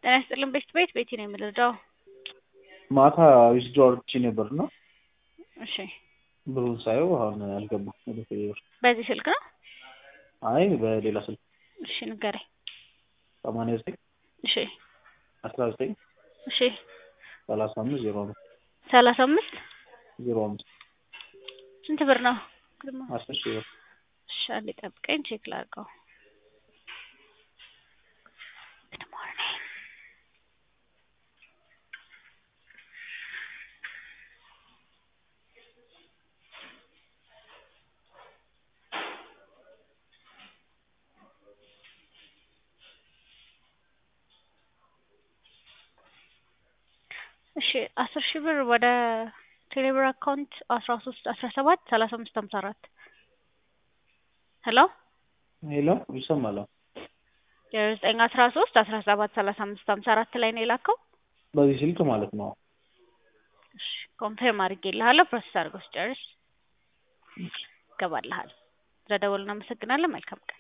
ጤና ይስጥልን ቤት ቤት ቤቲ ነው የምልዳው። ማታ ዊዝድሮ አድርጌ ነበር እና እሺ ብሩን ሳየው አሁን አልገባም ወደ ቴሌ ብር። በዚህ ስልክ ነው? አይ በሌላ ስልክ እሺ ንገረኝ። ሰማንያ ዘጠኝ እሺ አስራ ዘጠኝ እሺ ሰላሳ አምስት ዜሮ አምስት ሰላሳ አምስት ዜሮ አምስት ስንት ብር ነው? ግርማ አስር ሺህ ብር እሺ አንዴ ጠብቀኝ ቼክ ላድርገው። Good morning. እሺ አስር ሺህ ብር ወደ ቴሌብር አካውንት አስራ ሶስት አስራ ሰባት ሰላሳ አምስት ሀምሳ አራት ሄሎ ሄሎ ይሰማል? ዘጠኝ አስራ ሶስት አስራ ሰባት ሰላሳ አምስት ሀምሳ አራት ላይ ነው የላከው። በዚህ ስልክ ማለት ነው። እሺ ኮንፌርም አድርጌልሃለሁ። ፕሮሰስ አድርገው ስጨርስ ይገባልሃል። ስለደወሉ እናመሰግናለን። መልካም ቀን